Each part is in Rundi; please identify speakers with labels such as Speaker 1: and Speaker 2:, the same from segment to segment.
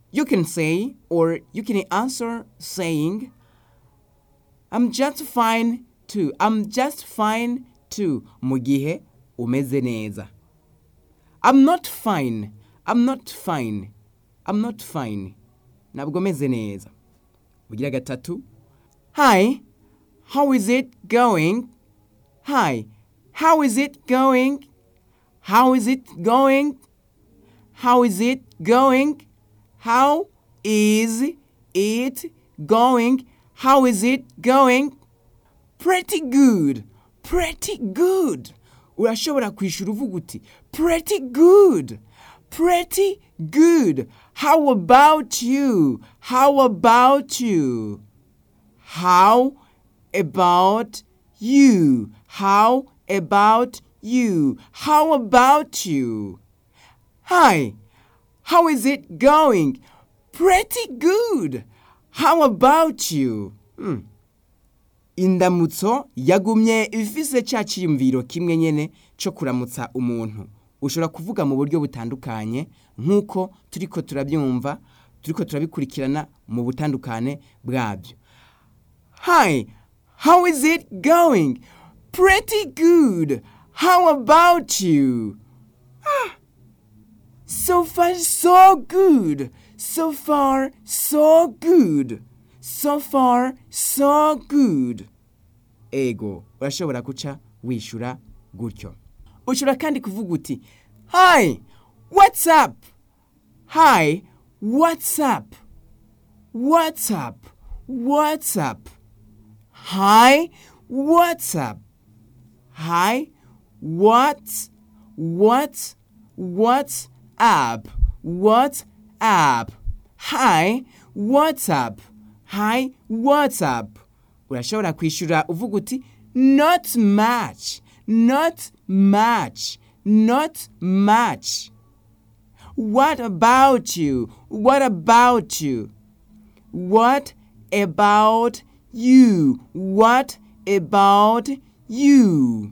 Speaker 1: you can say or you can answer saying I'm just fine too. I'm just fine too. Mu gihe umeze neza. I'm not fine. I'm not fine. I'm not fine. Ntabwo meze neza. Ugira gatatu. Hi. How is it going? Hi. How is it going? How is it going? How is it going? How is it going? How is it going? Pretty good. Pretty good. Urashobora kwishura uvuga uti pretty good. Pretty good. How about you? How about you? How about you? How about you? How about you? Hi. How is it going? Pretty good. How about you? Hmm. indamutso yagumye ifise cya cyiyumviro kimwe nyene cyo kuramutsa umuntu ushobora kuvuga mu buryo butandukanye nk'uko turiko turabyumva turiko turabikurikirana mu butandukane bwabyo hi how is it going pretty good how about you ah, so far so good so far so good so far so good ego urashobora guca wishyura gutyo ushobora kandi kuvuga uti hi what's up hi what's up what's up what's up hi what's up hi what's what's what's up what's up hi what's up hi what's up urashobora kwishyura uvuga uti not much not much not much what about you what about you what about you what about you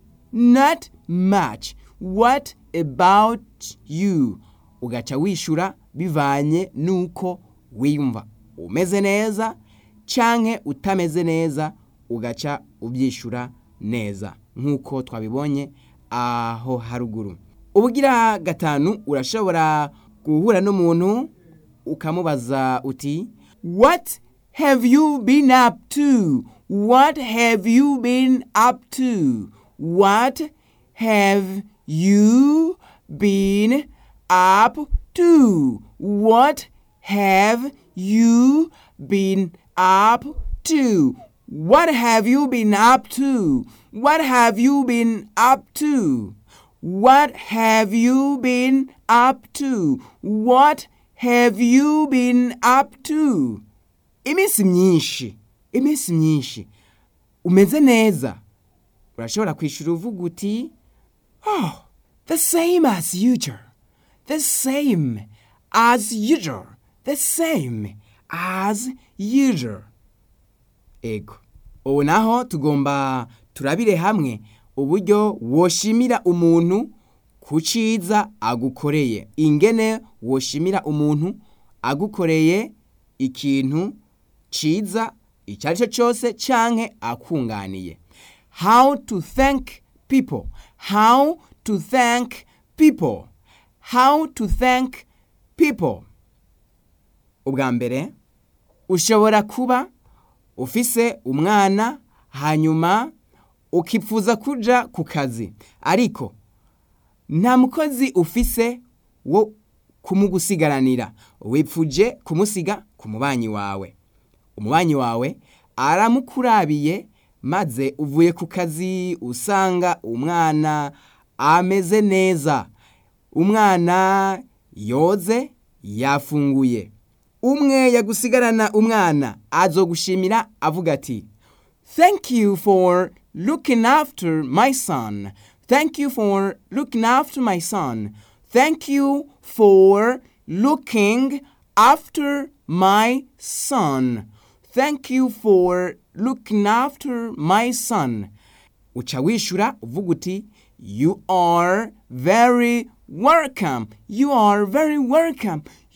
Speaker 1: not much what about you ugaca wishyura bivanye n'uko wiyumva umeze neza canke utameze neza ugaca ubyishyura neza nk'uko twabibonye aho haruguru ubugira gatanu urashobora guhura n'umuntu ukamubaza uti what have you been up to what have you been up to what have you been up to what have you been up to? What have you been up to? What have you been up to? What have you been up to? What have you been up to? Iminsi myinshi, iminsi myinshi. Umeze neza. Urashobora kwishura uvuga uti, Oh, the same as usual. The same as usual. The same as usual. Ego. Ubu naho tugomba turabire hamwe uburyo woshimira umuntu ku ciza agukoreye. Ingene woshimira umuntu agukoreye ikintu ciza icyo ari cyo cyose canke akunganiye. How to thank people. How to thank people. How to thank people. Ubwa mbere ushobora kuba ufise umwana hanyuma ukipfuza kuja ku kazi ariko nta mukozi ufise wo kumugusigaranira wipfuje kumusiga ku mubanyi wawe umubanyi wawe aramukurabiye maze uvuye ku kazi usanga umwana ameze neza umwana yoze yafunguye umwe yagusigarana umwana azogushimira avuga ati thank you for looking after my son thank you for looking after my son thank you for looking after my son thank you for looking after my son uca wishura uvuga uti you are very welcome you are very welcome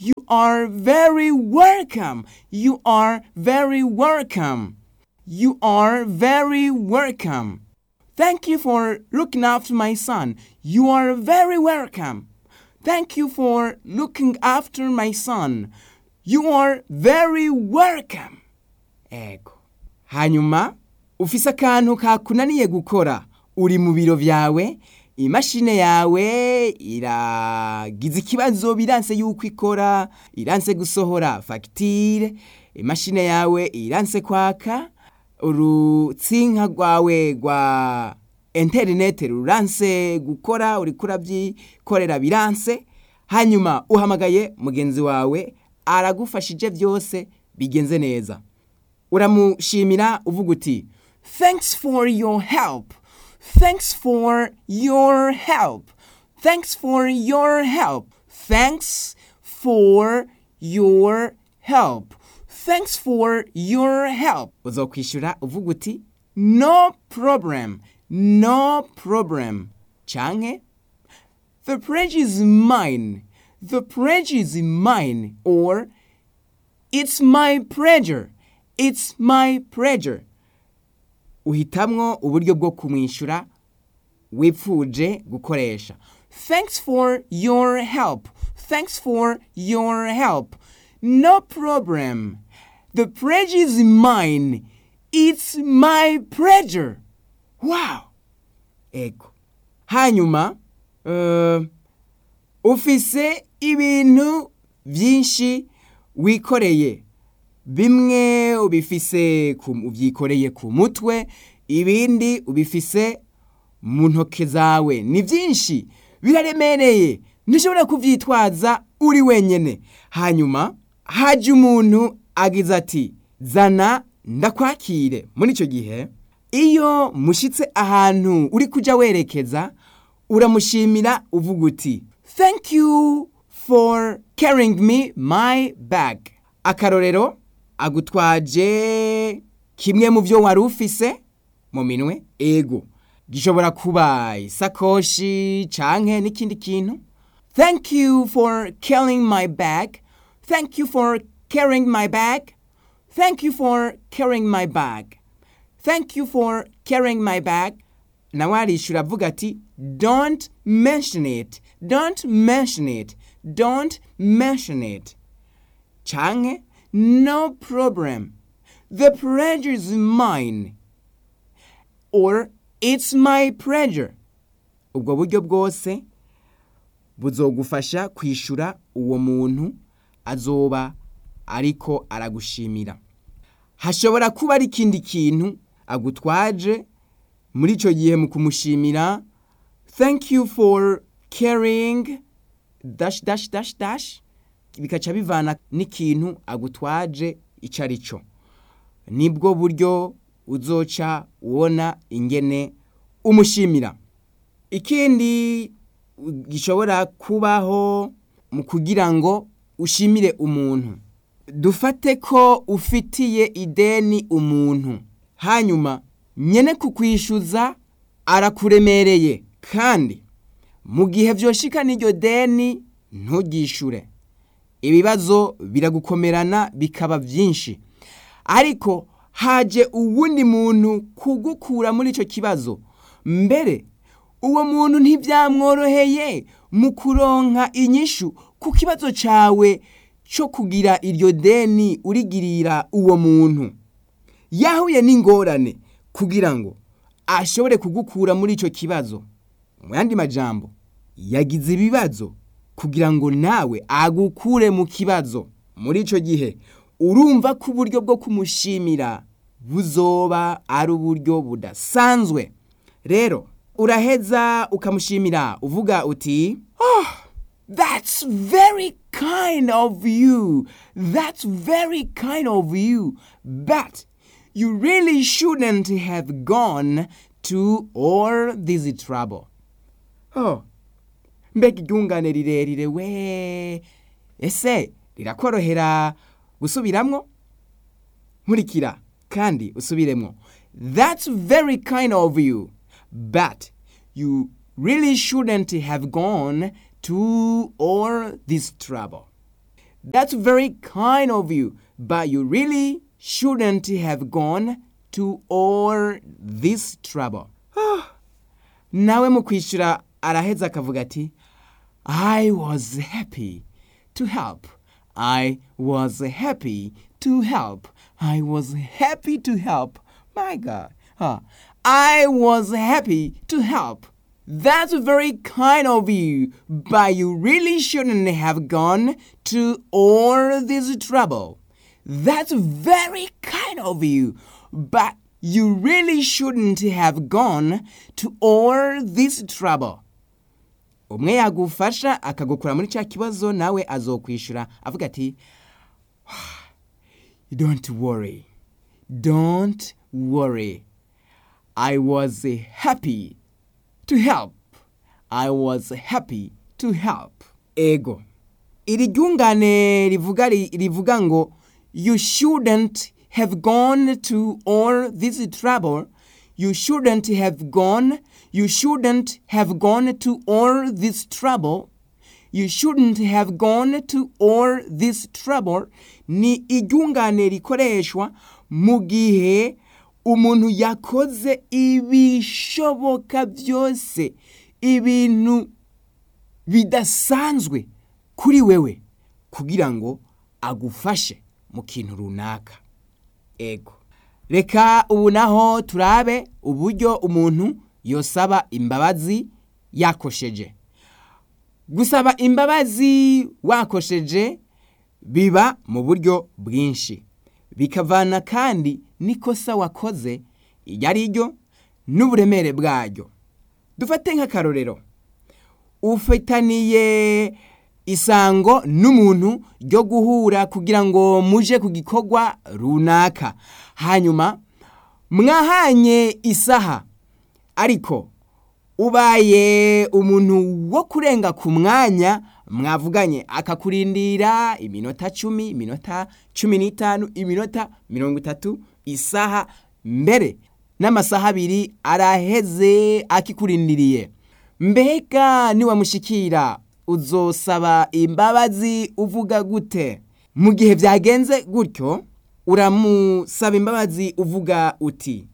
Speaker 1: You are very welcome. You are very welcome. You are very welcome. Thank you for looking after my son. You are very welcome. Thank you for looking after my son. You are very welcome. Ego. Hanyuma ufise akantu kakunaniye gukora uri mu biro vyawe imashine yawe iragize ikibazo biranse yuko ikora iranse gusohora fagitire imashine yawe iranse kwaka urutsinka rwawe rwa interineti ruranse gukora uriko urabyikorera biranse hanyuma uhamagaye mugenzi wawe aragufashije byose bigenze neza uramushimira uvuga uti thanks for your help thanks for your help thanks for your help thanks for your help thanks for your help uzokwishyura uvuga uti no problem no problem canke the pledge is mine the pledge is mine or it's my pleasure it's my pleasure uhitamwo uburyo bwo kumwishyura wipfuje gukoresha thanks for your help thanks for your help no problem the pledge is mine it's my pleasure wow ego hanyuma uh, ufise ibintu byinshi wikoreye bimwe ubifise ubyikoreye ku mutwe ibindi ubifise mu ntoke zawe ni byinshi biraremereye ntushobora kubyitwaza uri wenyine hanyuma hajya umuntu agize ati zana ndakwakire muri icyo gihe iyo mushyitse ahantu uri kujya werekeza uramushimira uvuga uti thank you for carrying me my bag akarorero agutwaje kimwe mu byo wari ufise mu minwe ego gishobora kuba isakoshi canke n'ikindi kintu thank you for carrying my bag thank you for carrying my bag thank you for carrying my bag thank you for carrying my bag nawe arishura avuga ati don't mention it don't mention it don't mention it canke no problem the pleasure is mine or it's my pleasure ubwo buryo bwose buzogufasha kwishura uwo muntu azoba ariko aragushimira hashobora kuba ari ikindi kintu agutwaje muri icyo gihe mu kumushimira thank you for carrying dash dash dash dash bikaca bivana n'ikintu agutwaje icyo ari cyo nibwo buryo uzoca ubona ingene umushimira ikindi gishobora kubaho mu kugira ngo ushimire umuntu dufate ko ufitiye ideni umuntu hanyuma nyene kukwishyuza arakuremereye kandi mu gihe byoshika n'iryo deni ntugishure ibibazo biragukomerana bikaba byinshi ariko haje uwundi muntu kugukura muri icyo kibazo mbere uwo muntu ntibyamworoheye mu kuronka inyishu ku kibazo cyawe cyo kugira iryo deni urigirira uwo muntu yahuye n'ingorane kugira ngo ashobore kugukura muri icyo kibazo mu yandi majambo yagize ibibazo kugira ngo nawe agukure mu kibazo muri icyo gihe urumva ko uburyo bwo kumushimira buzoba ari uburyo budasanzwe rero uraheza ukamushimira uvuga uti oh that's very kind of you that's very kind of you but you really shouldn't have gone to all this trouble oh mbega iryungane rirerire we ese rirakorohera gusubiramwo nkurikira kandi usubiremwo that's very kind of you but you really shouldn't have gone to all this trouble That's very kind of you, but you really shouldn't have gone to all this trouble. nawe mu kwishyura araheza akavuga ati I was happy to help. I was happy to help. I was happy to help. My God. Huh. I was happy to help. That's very kind of you, but you really shouldn't have gone to all this trouble. That's very kind of you, but you really shouldn't have gone to all this trouble. umwe yagufasha akagukura muri cya kibazo nawe azokwishyura avuga ati don't worry don't worry i was happy to help i was happy to help ego iri ryungane rivuga rivuga ngo you shouldn't have gone to all this trouble you shouldn't have gone you shouldn't have gone to all this trouble you shouldn't have gone to all this trouble ni iryungane rikoreshwa mu gihe umuntu yakoze ibishoboka byose ibintu bidasanzwe kuri wewe kugira ngo agufashe mu kintu runaka ego reka ubu naho turabe uburyo umuntu yosaba imbabazi yakosheje gusaba imbabazi wakosheje biba mu buryo bwinshi bikavana kandi n'ikosa wakoze iryo ari ryo n'uburemere bwaryo dufate nk'akarorero ufitaniye isango n'umuntu ryo guhura kugira ngo muje ku gikorwa runaka hanyuma mwahanye isaha ariko ubaye umuntu wo kurenga ku mwanya mwavuganye akakurindira iminota cumi iminota cumi n'itanu iminota mirongo itatu isaha mbere n'amasaha abiri araheze akikurindiriye mbega niwamushikira uzosaba imbabazi uvuga gute mu gihe byagenze gutyo uramusaba imbabazi uvuga uti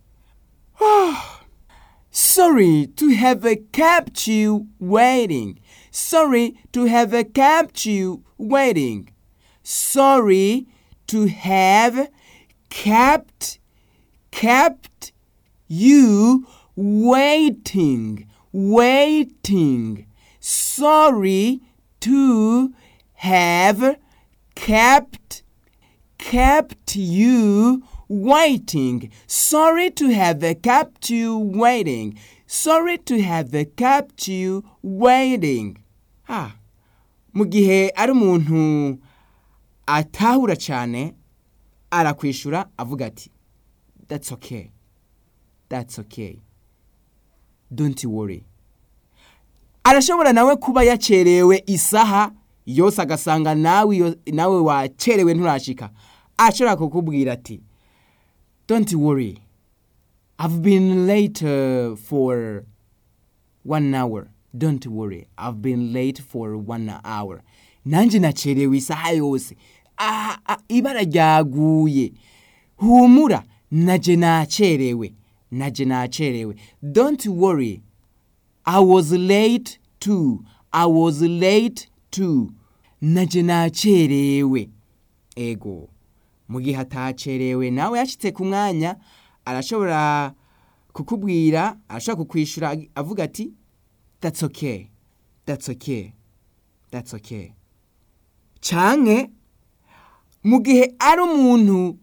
Speaker 1: sorry to have kept you waiting sorry to have kept you waiting sorry to have kept kept you waiting waiting sorry to have kept kept you waiting sorry to have kept you waiting sorry to have kept you waiting ah mu gihe ari umuntu atahura cyane arakwishura avuga ati that's okay that's okay don't worry arashobora nawe kuba yacerewe isaha yose agasanga nawe nawe wacerewe nturashika ashobora kukubwira ati don't worry i've been late uh, for one hour don't worry i've been late for one hour nanjye nacerewe isaha yose ah, ah, ibara ryaguye humura naje nacerewe naje nacerewe don't worry I was late too. I was late too. Naje nacerewe. Ego. Mu gihe atacerewe nawe yashitse ku mwanya arashobora kukubwira, arashobora kukwishura avuga ati that's okay. That's okay. That's okay. Canke mu gihe ari umuntu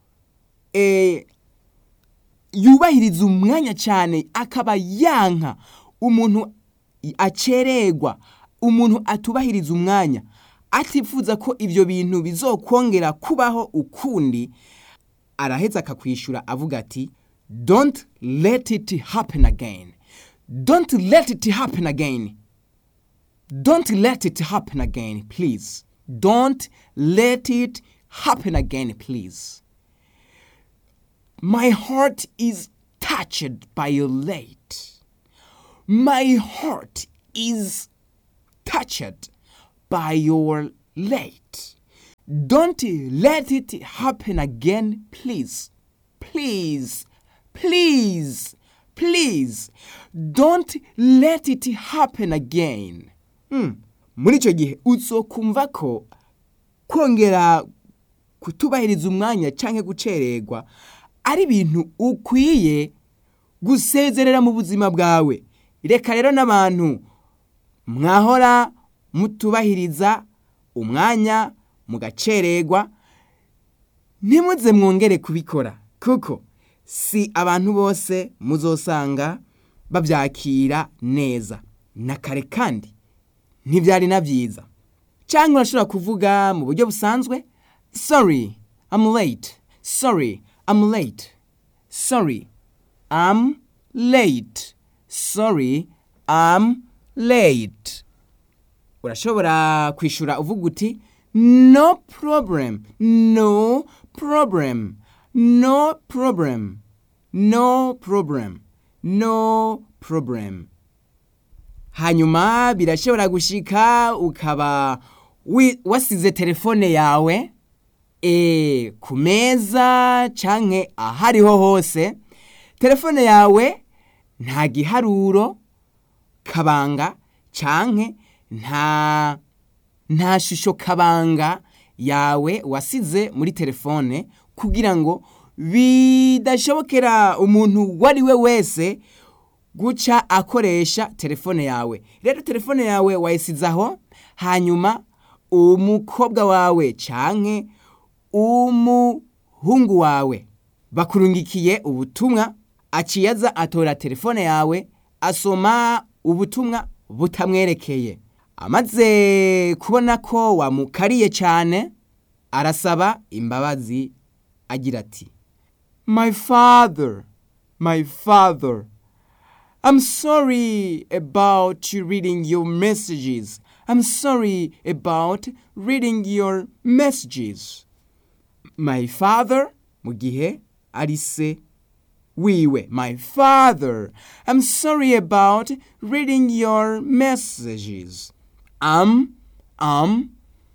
Speaker 1: eh, yubahiriza umwanya cyane akaba yanka umuntu acererwa umuntu atubahiriza umwanya atifuza ko ibyo bintu bizokongera kubaho ukundi araheza akakwishura avuga ati don't let it happen again don't let it happen again don't let it happen again please don't let it happen again please my heart is touched by your late my heart is touched by your late. don't let it happen again please please please please don't let it happen again Hmm. muri icyo gihe uzokumva ko kongera kutubahiriza umwanya cyangwa gucererwa ari ibintu ukwiye gusezerera mu buzima bwawe reka rero n'abantu mwahora mutubahiriza umwanya mugacererwa ntimuze mwongere kubikora kuko si abantu bose muzosanga babyakira neza na kare kandi ntibyari na byiza cyangwa urashobora kuvuga mu buryo busanzwe sorry I'm late sorry I'm late sorry I'm late sorry I'm late urashobora kwishyura uvuga uti no problem no problem no problem no problem no problem hanyuma birashobora gushika ukaba wi- wasize telefone yawe e, ku meza canke ahariho hose telefone yawe nta giharuro kabanga canke nta nta shusho kabanga yawe wasize muri telefone kugira ngo bidashobokera umuntu uwo ari we wese guca akoresha telefone yawe rero telefone yawe wayisize aho hanyuma umukobwa wawe canke umuhungu wawe bakurungikiye ubutumwa aciye aza atora telefone yawe asoma ubutumwa butamwerekeye amaze kubona ko wamukariye cyane arasaba imbabazi agira ati my father my father I'm sorry about you reading your messages. I'm sorry about reading your messages. My father, mu gihe ari se wiwe. My father, I'm sorry about reading your messages. I'm, I'm,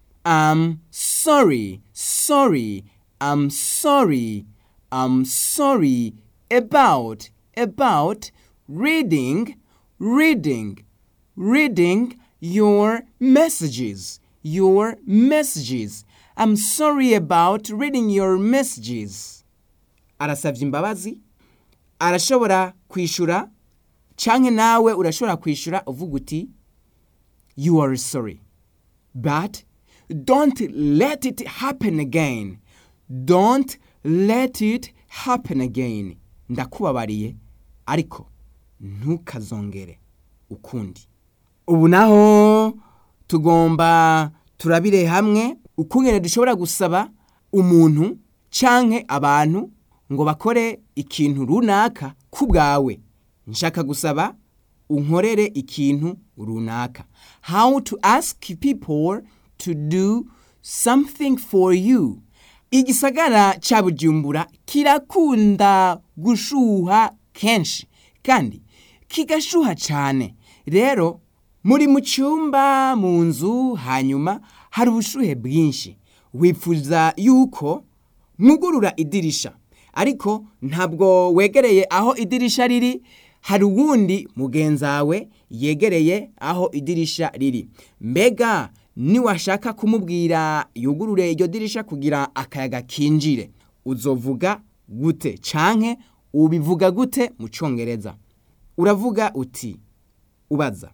Speaker 1: I'm sorry, sorry, I'm sorry, I'm sorry about, about reading, reading, reading your messages, your messages. I'm sorry about reading your messages. Arasabye imbabazi, arashobora kwishura, canke nawe urashobora kwishura uvuga uti, you are sorry. But don't let it happen again. Don't let it happen again. Ndakubabariye, ariko ntukazongere ukundi ubu naho tugomba turabire hamwe ukungene dushobora gusaba umuntu canke abantu ngo bakore ikintu runaka ku bwawe nshaka gusaba unkorere ikintu runaka how to ask people to do something for you igisagara ca bujumbura kirakunda gushuha kenshi kandi kigashuha cyane rero muri mu cyumba mu nzu hanyuma hari ubushuhe bwinshi wifuza yuko mwugurura idirisha ariko ntabwo wegereye aho idirisha riri hari uwundi mugenzawe yegereye aho idirisha riri mbega niwashaka kumubwira yugurure iryo dirisha kugira akayaga kinjire uzovuga gute canke ubivuga gute mu cyongereza uravuga uti ubaza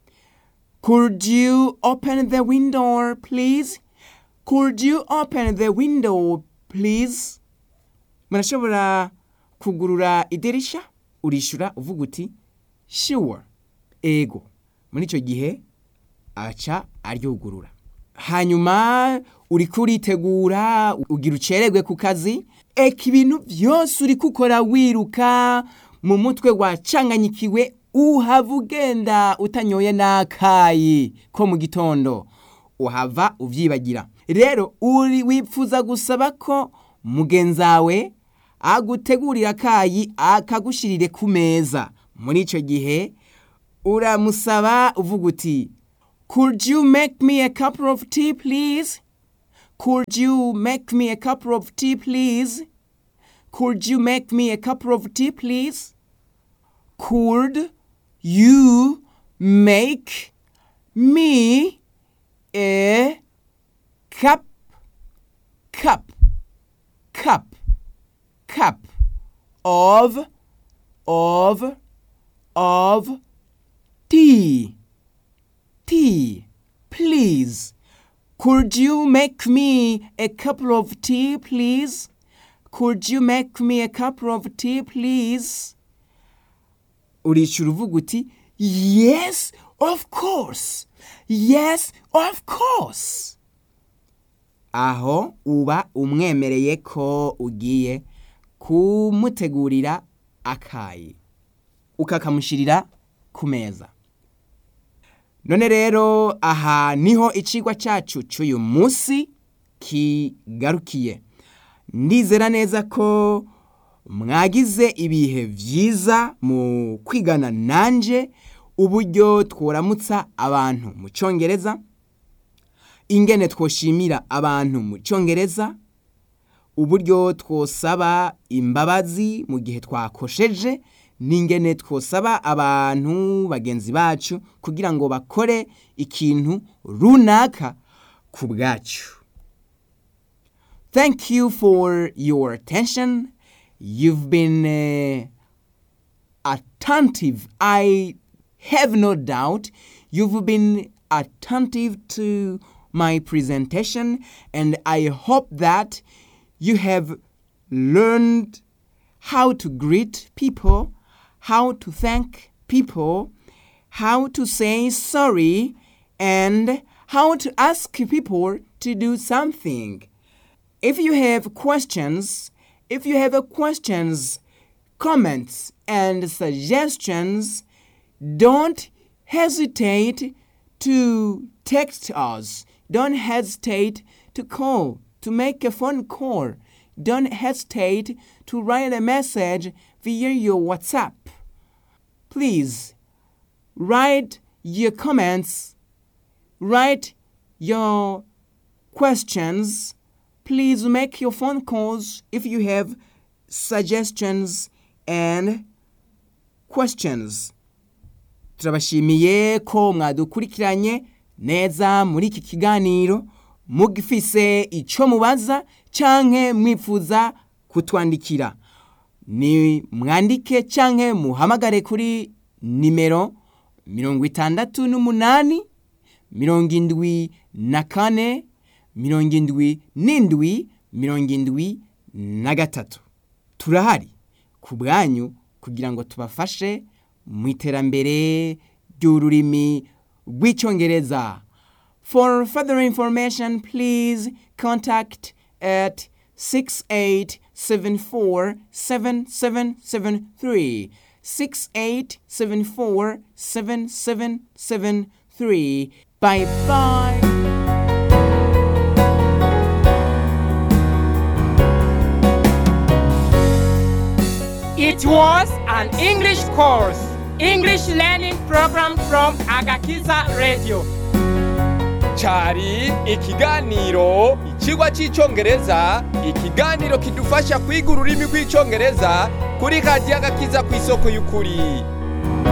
Speaker 1: could you open the window please could you open the window please murashobora kugurura idirisha urishura uvuga uti sure ego muri icyo gihe aca aryugurura hanyuma uri kuritegura ugira ucererwe ku kazi eka ibintu byose uri gukora wiruka mu mutwe wacanganyikiwe uhava ugenda utanyoye n'akayi ko mu gitondo uhava ubyibagira rero uri wifuza gusaba ko mugenzawe agutegurira akayi akagushyirire ku meza muri icyo gihe uramusaba uvuga uti could you make me a cup of tea please Could you make me a cup of tea, please? Could you make me a cup of tea, please? Could you make me a cup, cup, cup, cup of, of, of tea, tea, please? Could you make me a cup of tea, please? Could you make me a cup of tea, please? Urishura uvuga uti, yes, of course. Yes, of course. Aho uba umwemereye ko ugiye kumutegurira akayi. Ukakamushirira ku meza. None rero aha niho icigwa cacu c'uyu musi kigarukiye. Ndizera neza ko mwagize ibihe vyiza mu kwigana nanje uburyo tworamutsa abantu mu congereza ingene twoshimira abantu mu congereza uburyo twosaba imbabazi mu gihe twakosheje n'ingene twosaba abantu bagenzi bacu kugira ngo bakore ikintu runaka ku bwacu thank you for your attention you've been uh, attentive i have no doubt you've been attentive to my presentation and i hope that you have learned how to greet people how to thank people how to say sorry and how to ask people to do something if you have questions if you have questions comments and suggestions don't hesitate to text us don't hesitate to call to make a phone call don't hesitate to write a message via your whatsapp please write your comments write your questions please make your phone calls if you have suggestions and questions turabashimiye ko mwadukurikiranye neza muri iki kiganiro mugifise ico mubaza canke mwifuza kutwandikira ni mwandike canke muhamagare kuri nimero mirongo itandatu n'umunani mirongo indwi na kane mirongo indwi n'indwi mirongo indwi na gatatu turahari ku bwanyu kugira ngo tubafashe mu iterambere ry'ururimi rw'icyongereza for further information please contact at 68747773 68747773 bye bye
Speaker 2: It was an English course, English learning program from Agakiza Radio.
Speaker 3: cari ikiganiro ikigwa cy'icyongereza ikiganiro kidufasha kwiga ururimi rw'icyongereza kuri radiyo agakiza ku isoko y'ukuri